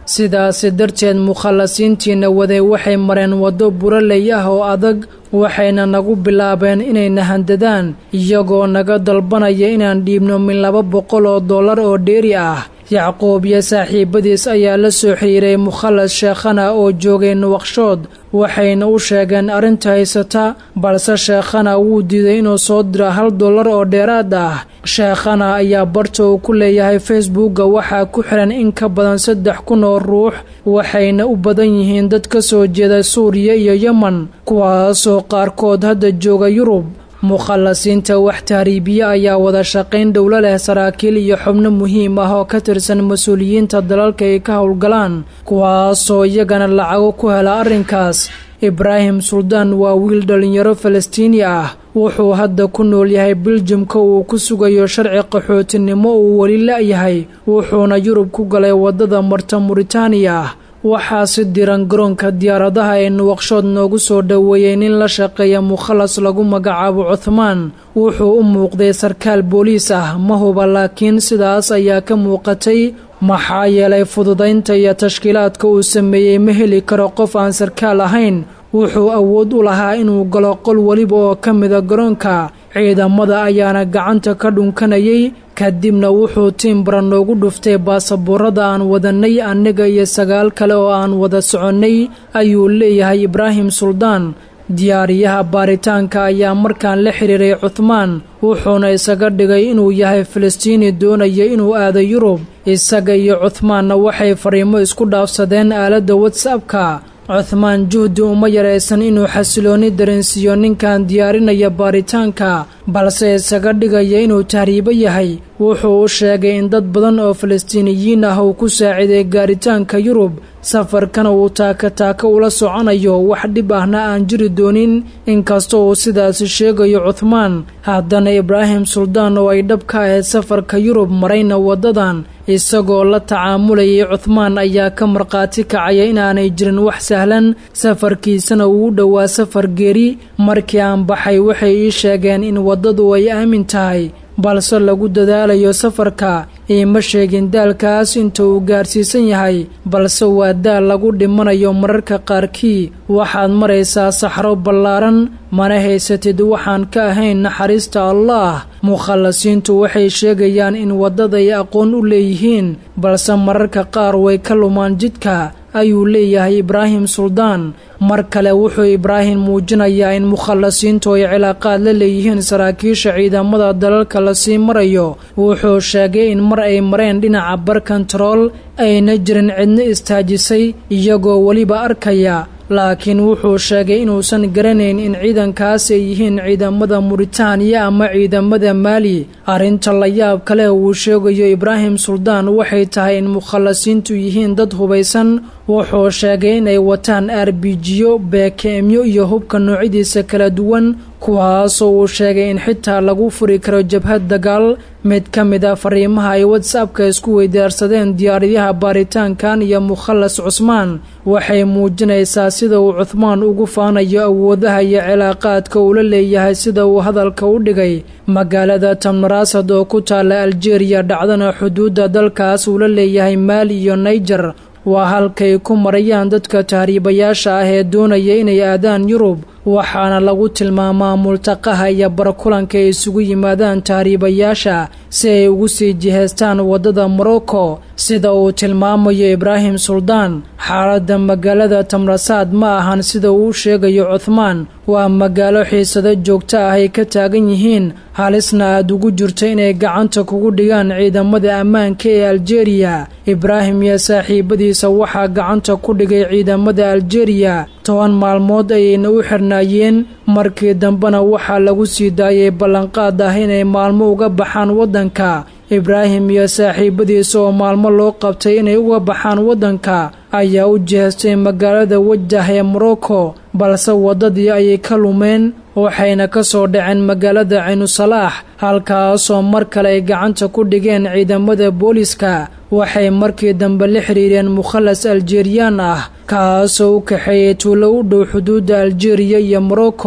sidaasi darteed mukhallasiintiina waday waxay mareen waddo buraley ah oo adag waxayna nagu bilaabeen inayna handadaan iyagoo naga dalbanaya inaan dhiibno min laba boqol oo dollar oo dheeri ah yacquub iyo saaxiibadiis ayaa la soo xiriiray mukhallas sheekhana oo joogay nuwaqshood waxayna u sheegeen arrinta haysata balse sheekhana wuu diiday inuu soo diro hal dollar oo dheeraad ah sheekhana ayaa barta uu ku leeyahay facebookga waxaa ku xihan in ka badan saddex kun oo ruux waxayna u badan yihiin dad ka soo jeeda suuriya iyo yemen kuwaasoo qaarkood hadda jooga yurub mukhallasiinta wax tahriibiye ayaa wada shaqayn dhowlo leh saraakiil iyo xubno muhiim ah oo ka tirsan mas-uuliyiinta dalalka ay ka howlgalaan kuwaasoo iyagana lacago ku hela arrinkaas ibraahim suldaan waa wiil dhallinyaro falastiini ah wuxuu hadda ku nool yahay biljamka uu ku sugayo sharci qaxootinimo uu weli la-yahay wuxuuna yurub ku galay waddada marta muritaaniya ah waxaa si diran garoonka diyaaradaha ee nuwaqshood noogu soo dhoweeyey nin la shaqeeya mukhallas lagu magacaabo cuthmaan wuxuu u muuqday sarkaal booliis ah ma huba laakiin sidaas ayaa ka muuqatay maxaa yeelay fududaynta iyo tashkiilaadka uu sameeyey ma heli karo qof aan sarkaal ahayn wuxuu awood u lahaa inuu galo qol weliba oo ka mida garoonka ciidamada ayaana gacanta ka dhunkanayay kadibna wuxuu tiimbara noogu dhuftay baasaboorada aan wadannay annaga iyo sagaal kale oo aan wada soconnay ayuu leeyahay ibraahim suldaan diyaariyaha baaritaanka ayaa markaan la xiriiray cuthmaan wuxuuna isaga dhigay inuu yahay falastiini doonaya inuu aado yurub isaga iyo cuthmaanna waxay fariimo isku dhaafsadeen aaladda watsapka cuthmaan juhdi uma yaraysan inuu xasiloonni dareensiiyo ninkan diyaarinaya baaritaanka balse isaga dhigaya inuu tahriibo yahay wuxuu u sheegay in dad badan oo falastiiniyiin ah uu ku saaciday gaaritaanka yurub safarkana uu taaka-taaka ula soconayo wax dhib ahna aan jiri doonin inkastoo uu sidaasi sheegayo cuthmaan haddana ibraahim suldaan oo ay dhab ka ahayd safarka yurub marayna waddadan isagoo la tacaamulayay cuthmaan ayaa ka markhaati kacaya inaanay jirin wax sahlan safarkiisana uu u dhowaa safar geeri markii aan baxay waxay ii sheegeen in waddadu ay aamin tahay balse lagu dadaalayo safarka iima sheegin daalkaas inta uu gaarsiisan yahay balse waa daal lagu dhimanayo mararka qaarkii waxaad maraysaa saxro ballaaran mana haysatid waxaan ka ahayn naxariista allaah mukhallasiintu waxay sheegayaan in waddaday aqoon u leeyihiin balse mararka qaar way ka lumaan jidka ayuu leeyahay ibraahim suldaan mar kale wuxuu ibraahim muujinayaa in mukhallasiintu ay cilaaqaad la leeyihiin saraakiisha ciidamada dalalka lasii marayo wuxuu sheegay in mar ay mareen dhinaca bar kontarool ayna jirin cidno istaajisay iyagoo weliba arkaya laakiin wuxuu sheegay inuusan garanayn in ciidankaas ay yihiin ciidamada muritaaniya ama ciidamada maali arrinta la yaab kale uu sheegayo ibraahim suldaan waxay tahay in mukhallasiintu yihiin dad hubaysan wuxuu sheegay inay wataan arbijiyo beekeemyo iyo hubka noocyadiisa kala duwan kuwaasoo uu sheegay in xitaa lagu furi karo jabhad dagaal mid ka mid a fariimaha ay watsapka isku weydaarsadeen diyaaradaha baaritaankan iyo mukhallas cusmaan waxay muujinaysaa sida uu cuthmaan ugu faanayo awoodaha iyo cilaaqaadka uu la leeyahay sida uu hadalka u dhigay magaalada tamnaraasad oo ku taalla aljeeriya dhacdana xuduudda dalkaas uu la leeyahay maali iyo naijer waa halkay ku marayaan dadka tahriibayaasha ah ee doonaya inay aadaan yurub waxaana lagu tilmaamaa multaqaha iyo barakulanka ay isugu yimaadaan tahriibayaasha si ay ugu sii jihaystaan waddada morocco sida uu tilmaamayo ibraahim suldaan xaaladda magaalada tamrasaad ma ahan sida uu sheegayo cuthmaan waa magaalo xiisado joogto ah ay ka taagan yihiin halisna aad ugu jirto inay gacanta kugu dhigaan ciidamada ammaanka ee aljeeriya ibraahim iyo saaxiibadiisa waxaa gacanta ku dhigay ciidamada aljeeriya toban maalmood ayayna u xirnaayeen markii dambena waxaa lagu sii daayay ballanqaad ah inay maalmo uga baxaan waddanka ibraahim iyo saaxiibadiisa oo maalmo loo qabtay inay uga baxaan waddanka ayaa u jihaystay magaalada wajah ee morocco balse waddadii ayay ka lumeen waxayna ka soo dhaceen magaalada caynusalaax halkaasoo mar kale ay gacanta ku dhigeen ciidamada booliska waxay markii dambe la xiriireen mukhallas aljeeriyaan ah kaasoo u kaxeeyey tuulo u dhow xuduudda aljeeriya iyo morocco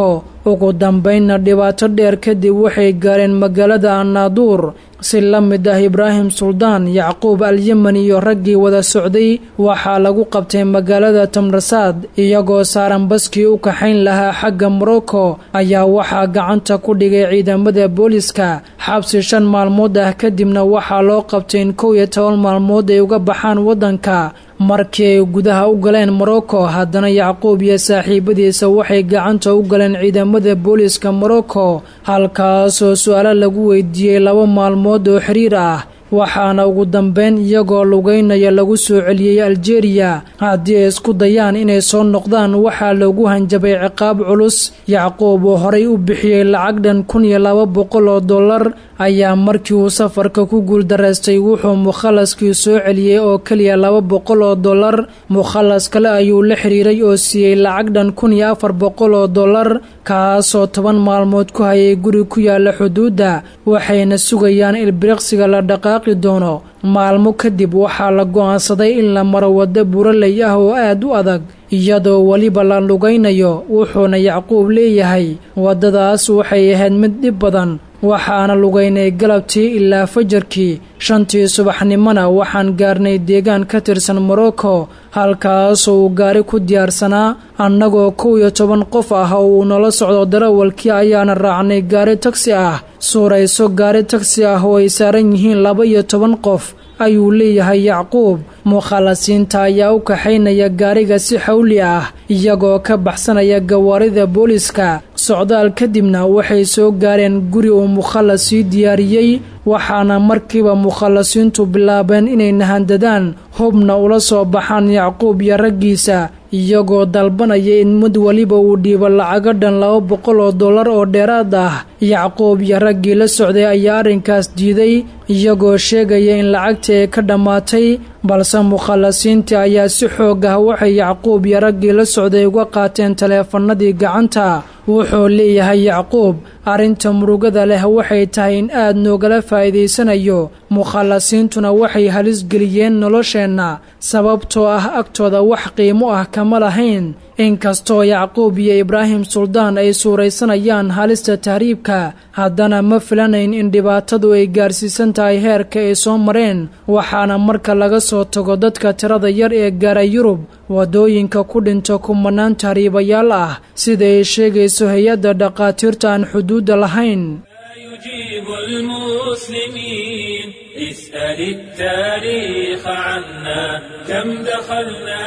ugu dambeynna dhibaato dheer kadib waxay gaareen magaalada annaaduur si la mid ah ibraahim suldaan yacquub alyemen iyo raggii wada socday waxaa lagu qabtay magaalada tamrasaad iyagoo saaran baskii u kaxayn lahaa xagga morocco ayaa waxaa gacanta ku dhigay ciidamada booliska xabsi shan maalmood ah kadibna waxaa loo qabtay in kow iyo toban maalmood ay uga baxaan waddanka markii ay gudaha u galeen morocco haddana yacquub iyo saaxiibadiisa waxay gacanta u galeen ciidamada booliska morocco halkaasoo su-aalo lagu weydiiyey laba maalmood oo xiriir ah waxaana ugu dambeyn iyagoo lugeynaya lagu soo celiyey aljeeriya haddii ay isku dayaan inay soo noqdaan waxaa loogu hanjabay ciqaab culus yacquub oo horay u bixiyey lacag dhan kun iyo laba boqol oo dollar ayaa markii uu safarka ku guuldaraystay wuxuu mukhalaskii soo celiyey oo keliya laba boqol oo dollar mukhalas kale ayuu la xiriiray oo siiyey lacag dhan kun iyo afar boqol oo dollar kaasoo toban maalmood ku hayay guri ku yaala xuduudda waxayna sugayaan ilbiriqsiga la dhaqaaqi doono maalmo kadib waxaa la go'aansaday in la maro waddo buraley ah oo aad u adag iyadoo weliba la lugaynayo wuxuuna yacquub leeyahay waddadaas waxay ahayd mid dhib badan waxaana lugaynay galabtii ilaa fajarkii shantii subaxnimona waxaan gaarnay deegaan ka tirsan morocco halkaasoo uu gaari ku diyaarsanaa annagoo kow iyo toban qof ah oo uu nala socdo darawalkii ayaana raacnay gaari tagsi ah suurayso gaari tagsi ah oo ay saaran yihiin laba iyo toban qof ayuu leeyahay yacquub mukhalasiinta ayaa u kaxaynaya gaariga si xawli ah iyagoo ka baxsanaya gawaarida booliska socdaal kadibna waxay soo gaareen guri uu mukhalas sii diyaariyey waxaana markiiba mukhalasiintu bilaabeen inay nahandadaan hubna ula soo baxaan yacquub iyo raggiisa iyagoo dalbanaya in mid weliba uu dhiibo lacago dhan laba boqol oo dollar oo dheeraad ah yacquub iyo raggii la socday ayaa arrinkaas diiday iyagoo sheegaya in lacagtii ay ka dhammaatay balse mukhalasiintii ayaa si xoog ah waxay yacquub iyo raggii la socday uga qaateen taleefanadii gacanta wuxuu leeyahay yacquub arrinta murugada leh waxay tahay in aad noogala faa'iidaysanayo mukhalasiintuna waxay halis geliyeen nolosheenna sababtoo ah agtooda wax qiimo ah kama lahayn inkastoo yacquub iyo ibraahim suldaan ay suuraysanayaan halista tahriibka haddana ma filanayn in dhibaatadu ay gaarsiisan tahay heerka ay soo mareen waxaana marka laga soo tago dadka tirada yar ee gaara yurub waddooyinka ku dhinta kumanaan tahriibayaal ah sida ay sheegayso hay-adda dhaqaatiirta aan xuduudda lahayn يجيب المسلمين اسأل التاريخ عنا كم دخلنا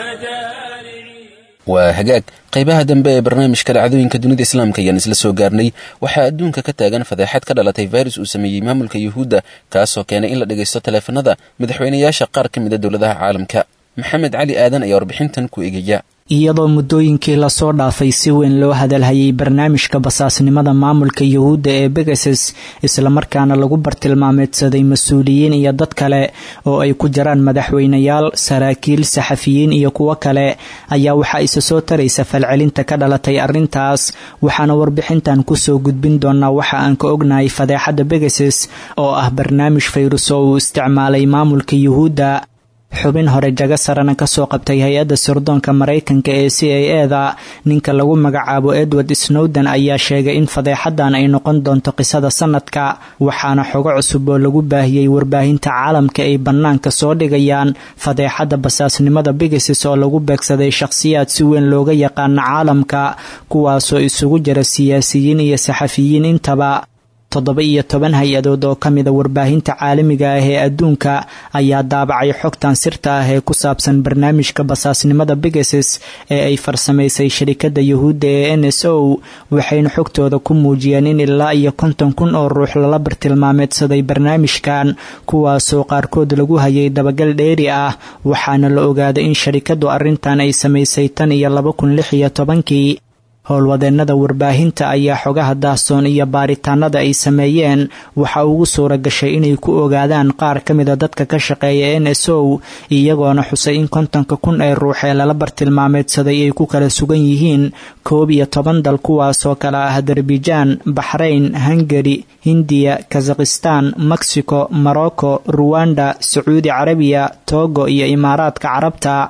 دارعين waa hagaag qaybaha dambe ee barnaamijka dhacdooyinka dunida islaamka ayaan isla soo gaarnay waxaa adduunka ka taagan fadeexad ka dhalatay virus uu sameeyey maamulka yuhuudda kaasoo keenay in la dhagaysto taleefanada madaxweynayaasha qaar ka mid a dowladaha caalamka maxamed cali aadan ayaa warbixintan ku egaya iyadoo muddooyinkii lasoo dhaafay si weyn loo hadalhayay barnaamijka basaasnimada maamulka yuhuudda ee begases islamarkaana lagu bartilmaameedsaday mas-uuliyiin iyo dad kale oo ay ku jiraan madaxweynayaal saraakiil saxafiyiin iyo kuwo kale ayaa waxaa isa soo taraysa falcelinta ka dhalatay arrintaas waxaana warbixintan kusoo gudbin doonaa waxa aan ka ognahay fadeexadda begases oo ah barnaamij fayrus oo uu isticmaalay maamulka yuhuudda xubin hore jago sarana kasoo qabtay hay-adda sirdoonka maraykanka ee c a e da ninka lagu magacaabo edward snowden ayaa sheegay in fadeexadan ay noqon doonto qisada sanadka waxaana xogo cusub oo lagu baahiyey warbaahinta caalamka ay bannaanka soo dhigayaan fadeexadda basaasnimada bigasis oo lagu beegsaday shakhsiyaad si weyn looga yaqaano caalamka kuwaasoo isugu jira siyaasiyiin iyo saxafiyiin intaba toddoba iyo toban hay-adood oo ka mida warbaahinta caalamiga ah ee adduunka ayaa daabacay xogtan sirta ah ee ku saabsan barnaamijka basaasnimada bigases ee ay farsamaysay sharikadda yuhuudda ee n s o waxayna xogtooda ku muujiyeen in ilaa iyo konton kun oo ruux lala bartilmaameedsaday barnaamijkan kuwaasoo qaarkood lagu hayay dabagal dheeri ah waxaana la ogaaday in sharikaddu arrintan ay samaysay tan iyo laba kun lix iyo tobankii howlwadeennada warbaahinta ayaa xogaha daahsoon iyo baaritaanada ay sameeyeen waxa ugu suura gashay inay ku ogaadaan qaar ka mida dadka ka shaqeeya n s o iyagoona xusay in kontonka kun ee ruux ee lala bartilmaameedsaday ay ku kala sugan yihiin koob iyo toban dal kuwaasoo kale ah azerbaijan baxrayn hungari hindiya kazakhistan mexico morocco ruwanda sacuudi carabiya togo iyo imaaraadka carabta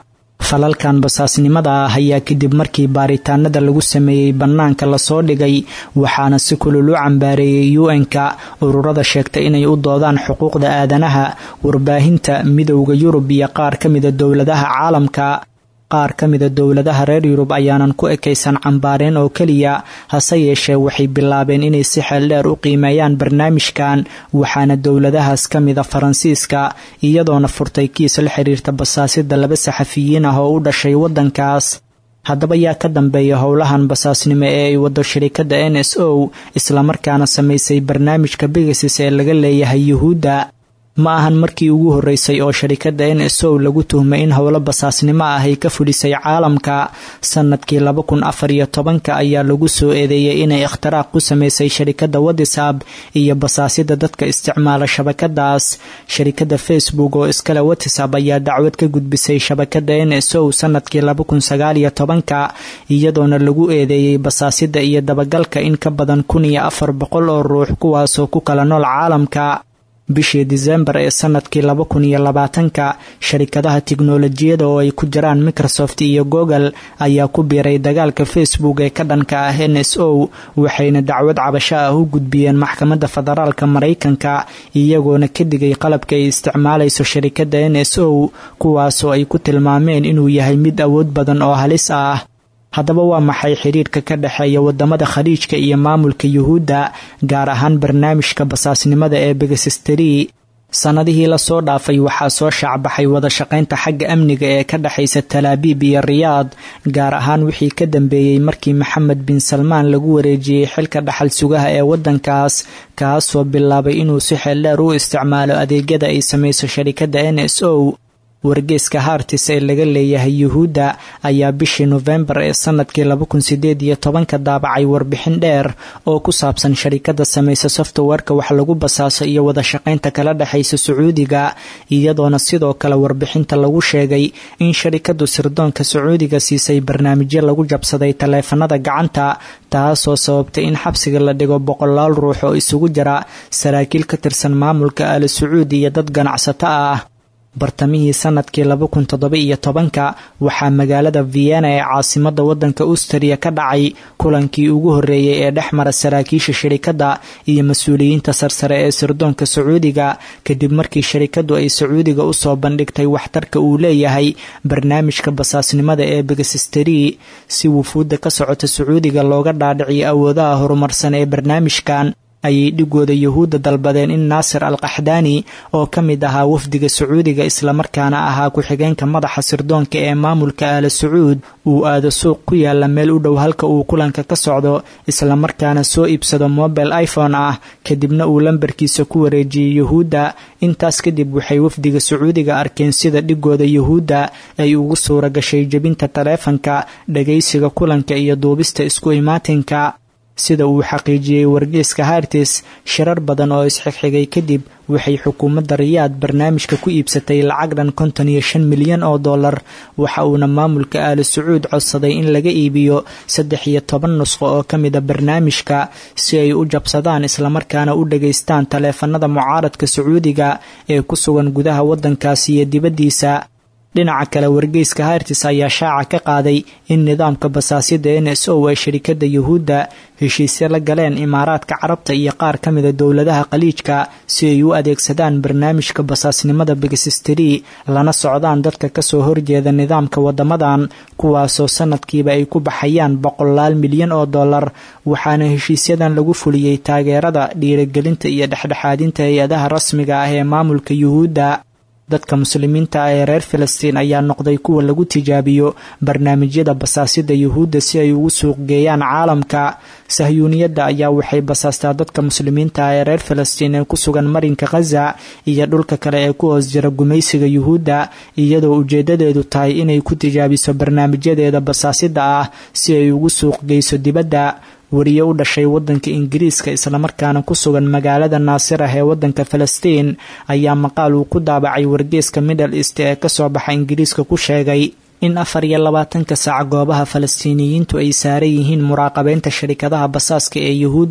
falalkan basaasnimada ah ayaa kadib markii baaritaanada lagu sameeyey bannaanka lasoo dhigay waxaana si kulul u cambaareeyey u-n-ka ururada sheegtay inay u doodaan xuquuqda aadanaha warbaahinta midowda yurub iyo qaar ka mida dowladaha caalamka qaar ka mida dowladaha reer yurub ayaanan ku ekaysan cambaareen oo keliya hase yeeshee waxay bilaabeen inay si xeeldheer u qiimeeyaan barnaamijkan waxaana dowladahaas ka mida faransiiska iyadoona furtay kiis la xiriirta basaasida laba saxafiyiin ah oo u dhashay waddankaas haddaba yaa ka dambeeya howlahan basaasnimo ee ay wado shirikadda n s o islamarkaana samaysay barnaamijka bigasis ee laga leeyahay yuhuudda ma ahan markii ugu horreysay oo sharikadda n s o lagu tuhmay in howlo basaasnimo ah ay ka fulisay caalamka sanadkii laba kun afar iyo tobanka ayaa lagu soo eedeeyey inay ikhtiraaq ku samaysay sharikadda watisab iyo basaasida dadka isticmaala shabakadaas sharikadda facebook oo iskale watisab ayaa dacwad ka gudbisay shabakadda n s o sanadkii laba kun sagaal iyo tobanka iyadoona lagu eedeeyey basaasida iyo dabagalka in ka badan kun iyo afar boqol oo ruux kuwaasoo ku kala nool caalamka bishii disembar ee sanadkii laba kun iyo labaatanka sharikadaha tiknolojiyada oo ay ku jiraan microsoft iyo google ayaa ku biiray dagaalka facebook ee ka dhanka ah n s o waxayna dacwad cabasho ah u gudbiyeen maxkamadda federaalka maraykanka iyagoona ka digay qalabka ay isticmaalayso sharikadda n s o kuwaasoo ay ku tilmaameen inuu yahay mid awood badan oo halis ah haddaba waa maxay xiriirka ka dhexeeya wadamada khaliijka iyo maamulka yuhuudda gaar ahaan barnaamijka basaasnimada ee begasisteri sannadihii lasoo dhaafay waxaa soo shaacbaxay wada shaqaynta xagga amniga ee ka dhexaysa talaabiib iyo riyaad gaar ahaan wixii ka dambeeyey markii maxamed bin salmaan lagu wareejiyey xilka dhaxal sugaha ee waddankaas kaasoo bilaabay inuu si xeeldheer u isticmaalo adeegyada ay samayso sharikadda n s o wargeeska hartis ee laga leeyahay yuhuudda ayaa bishii nofembar ee sanadkii laba kun sideed iyo tobanka daabacay warbixin dheer oo ku saabsan sharikada samaysa softwareka wax lagu basaaso iyo wada shaqaynta kala dhexaysa sacuudiga iyadoona sidoo kale warbixinta lagu sheegay in sharikadu sirdoonka sacuudiga siisay barnaamijyo lagu jabsaday taleefanada gacanta taasoo sababtay in xabsiga la dhigo boqolaal ruux oo isugu jira saraakiil ka tirsan maamulka al sacuudi iyo dad ganacsato ah bartamihii sanadkii laba kun toddoba iyo tobanka waxaa magaalada vienna ee caasimada wadanka austriya ka dhacay kulankii ugu horreeyey ee dhex mara saraakiisha shirikadda iyo mas-uuliyiinta sarsare ee sirdoonka sacuudiga kadib markii sharikadu ay sacuudiga usoo bandhigtay waxtarka uu leeyahay barnaamijka basaasnimada ee begasisteri si wufuudda ka socota sacuudiga looga dhaadhiciyo awoodaha horumarsan ee barnaamijkan ayay dhigooda yuhuudda dalbadeen in naasir al qaxdaani oo ka mid ahaa wafdiga sacuudiga islamarkaana ahaa ku-xigeenka madaxa sirdoonka ee maamulka aala sacuud uu aado suuq ku yaala meel u dhow halka uu kulanka ka socdo islamarkaana soo iibsado mobile iphone ah kadibna uu lambarkiisa ku wareejiyey yuhuudda intaas kadib waxay wafdiga sacuudiga arkeen sida dhigooda yuhuudda ay ugu suura gashay jebinta taleefanka dhagaysiga kulanka iyo duubista isku imaatinka sida uu xaqiijiyey wargeeska hartis shirar badan oo isxigxigay kadib waxay xukuumadda riyaad barnaamijka ku iibsatay lacag dhan konton iyo shan milyan oo dollar waxa uuna maamulka aali sacuud codsaday in laga iibiyo saddex iyo toban nusqo oo ka mida barnaamijka si ay u jabsadaan islamarkaana u dhageystaan taleefanada mucaaradka sacuudiga ee ku sugan gudaha waddankaasi iyo dibaddiisa dhinaca kale wargeyska hartis ayaa shaaca ka qaaday in nidaamka basaasida n s o ee sharikada yuhuudda heshiisyo la galeen imaaraadka carabta iyo qaar ka mida dowladaha khaliijka si ay u adeegsadaan barnaamijka basaasnimada begasisteri lana socdaan dadka kasoo horjeeda nidaamka wadamadan kuwaasoo sanadkiiba ay ku baxayaan boqolaal milyan oo dollar waxaana heshiisyadan lagu fuliyey taageerada dhiirigelinta iyo dhexdhexaadinta hay-adaha rasmiga ah ee maamulka yuhuudda dadka muslimiinta ah ee reer filistiin ayaa noqday kuwa lagu tijaabiyo barnaamijyada basaasida yuhuudda si ay ugu suuq geeyaan caalamka sahyuuniyadda ayaa waxay basaastaa dadka muslimiinta ah ee reer filistiin ee ku sugan marinka khaza iyo dhulka kale ee ku hoos jira gumaysiga yuhuudda iyadoo ujeedadeedu tahay inay ku tijaabiso barnaamijyadeeda basaasida ah si ay ugu suuq geyso dibadda wariye u dhashay wadanka ingiriiska islamarkaana ku sugan magaalada naasir ah ee wadanka falastiin ayaa maqaal uu ku daabacay wargeeska middle east ee kasoo baxa ingiriiska ku sheegay in afar iyo labaatanka saac goobaha falastiiniyiintu ay saaran yihiin muraaqabeynta sharikadaha basaaska ee yuhuudda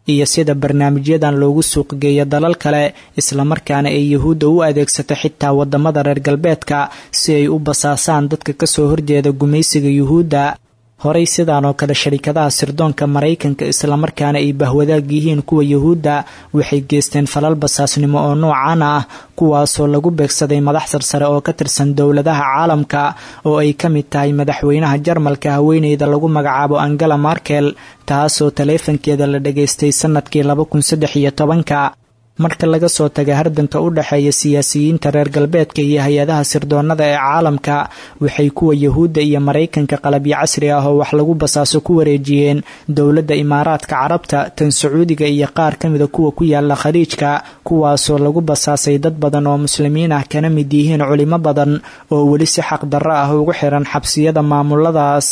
iyo sida barnaamijyadan loogu suuqgeeyo dalal kale islamarkaana ay yuhuudda u adeegsato xitaa wadamada reer galbeedka si ay u basaasaan dadka kasoo horjeeda gumaysiga yuhuudda horey sidaan oo kale sharikadaha sirdoonka maraykanka islamarkaana ay bahwadaag yihiin kuwa yuhuudda waxay geysteen falal basaasnimo oo noocan ah kuwaasoo lagu beegsaday madax sarsare oo ka tirsan dowladaha caalamka oo ay ka mid tahay madaxweynaha jarmalka haweeneyda lagu magacaabo angela markel taasoo taleefankeeda la dhageystay sanadkii laba kun saddex iyo tobanka marka laga soo taga hardanka u dhexeeya siyaasiyiinta reer galbeedka iyo hay-adaha sirdoonada ee caalamka waxay kuwa yuhuudda iyo maraykanka qalabyo casri ah oo wax lagu basaaso ku wareejiyeen dowladda imaaraadka carabta tan sacuudiga iyo qaar ka mida kuwa ku yaala khaliijka kuwaasoo lagu basaasay dad badan oo muslimiin ah kana mid yihiin culimo badan oo weli si xaq darro ah ugu xiran xabsiyada maamuladaas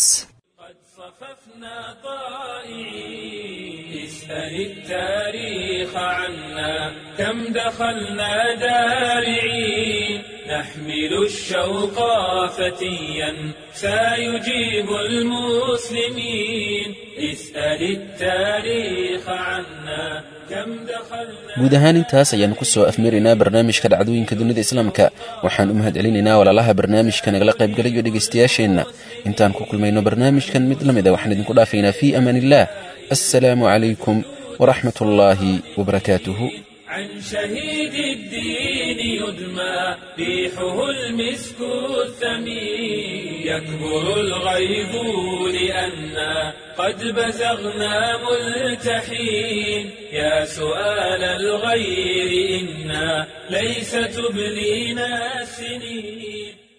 كم دخلنا دارعين نحمل الشوق فتيا سيجيب المسلمين اسأل التاريخ عنا كم دخلنا guud ahaan intaas ayaanu ku soo afmaraynaa barnaamijka dhacdooyinka dunida islaamka waxaan u mahad celinaynaa walaalaha barnaamijka nagala qaybgalayo dhegaystayaasheenna intaan ku kulmayno barnaamijkan mid la mid a waxaan idinku dhaafaynaa fii amaan illah assalaamu calaykum waraxmat ullaahi wabarakaatuhu عن شهيد الدين يدمى ريحه المسك الثمين يكبر الغيظ لأنا قد بزغنا ملتحين يا سؤال الغير إنا ليس تبلينا السنين